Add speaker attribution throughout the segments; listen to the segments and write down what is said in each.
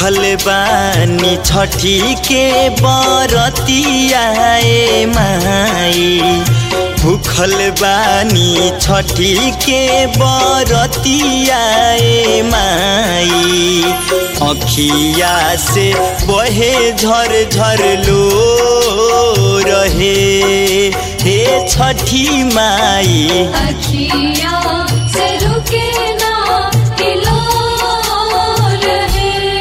Speaker 1: भूखल बानी छठी के बरतियाए माई भूखल बानी छठी के बरतियाए माई अखिया से बहे झर झर लो रहे हे छठी माई
Speaker 2: अखिया से रुके ना हिलो रहे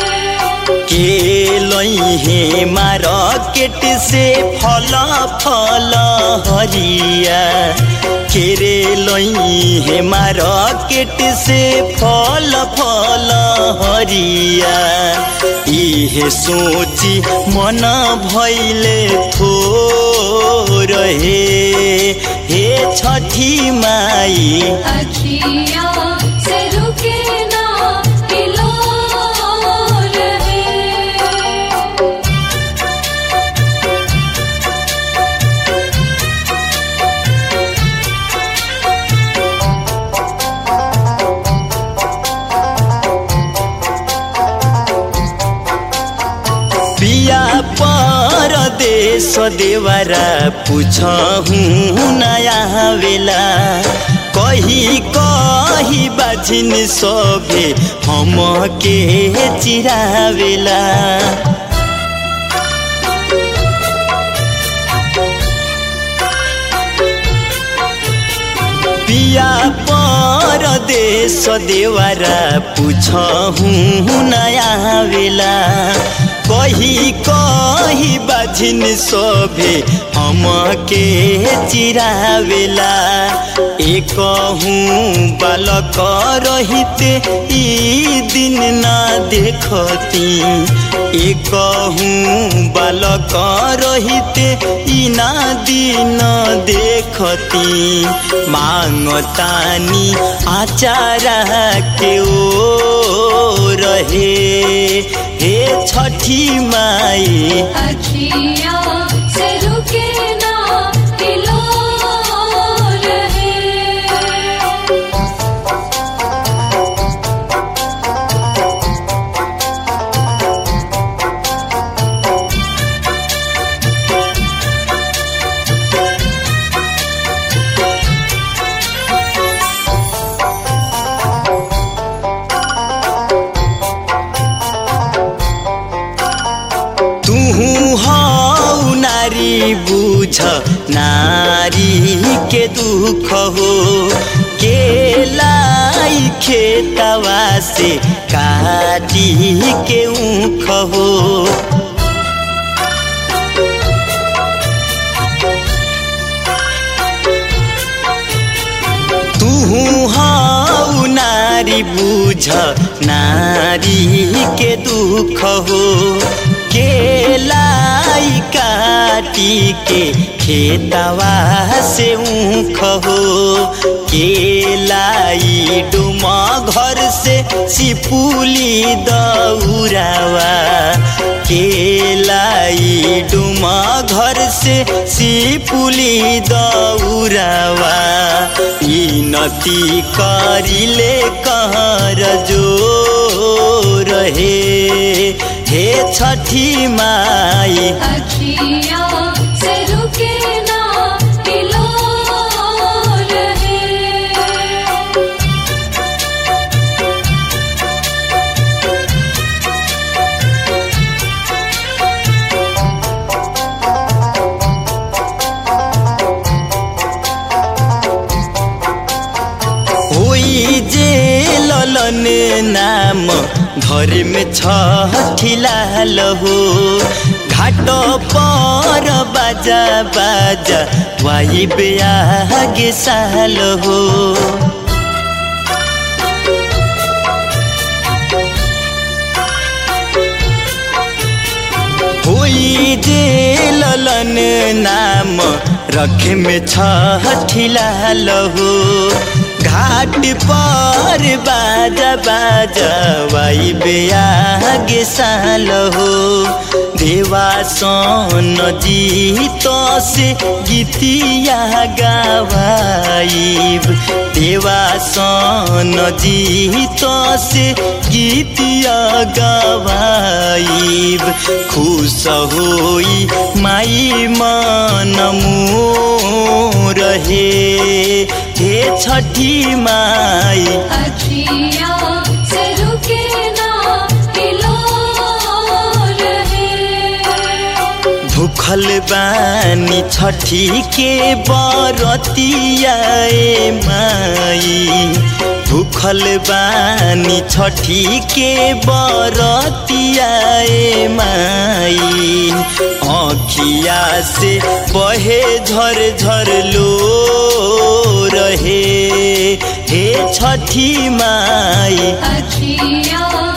Speaker 1: के लहे मार्केट से फल फल हरिया केरे लहे मार्केट से फल फल हरिया इहे सोची मन भैले थो रहे हे छठी माई
Speaker 2: अखिया से रुके ना हिलो रहे
Speaker 1: पिया परदेश देवरा पुछहु नया बेला कही कही बाझिन सभे हम के चिरावेला पिया परदेश देवरा पुछहु नया बेला कही कही बाझिन सभे हम के चिरावेला एक बालक रहिते ई दिन ना देखती एक बालक रहिते ई ना दिन देखती मांगतानी आचारा के ओ रहे हे छठी माई
Speaker 2: अखिया से रुके ना हिलो रहे
Speaker 1: तुहु हौ नारी बुझ नारी के दुख हो केलाई खेतवा से काटी के ऊख हो तुहु हौ नारी बुझ नारी के दुख हो केलाई काटी के खेतवा से ऊख हो केलाई डुमा घर से सिपुली दौरावा केलाई डुमा घर से सिपुली दौरावा ई नती करिले कहर जो रहे हे छठी माई
Speaker 2: अखिया से रुके ना हिलो रहे
Speaker 1: होई जे ललन नाम घर में छठिलाल हो घाट पर बाजा बाजा वाई बेआगे साल हो होई जे ललन नाम रखे में छठिलाल हो घाट पर बाजा बाजा वाई बेआगे साल हो देवा सन जीत से गीतिया गवाइब देवा सन जीत से गीतिया गवाइब खुश होई माई मन मोर हे हे छठी माई
Speaker 2: अजिया से रुके ना हिलोर है
Speaker 1: भूखल बानी छठी के बरतिया ए माई भूखल बानी छठी के बरतिया ए माई आँखिया से बहे झर झर लो रहे हे छठी माई
Speaker 2: अजिया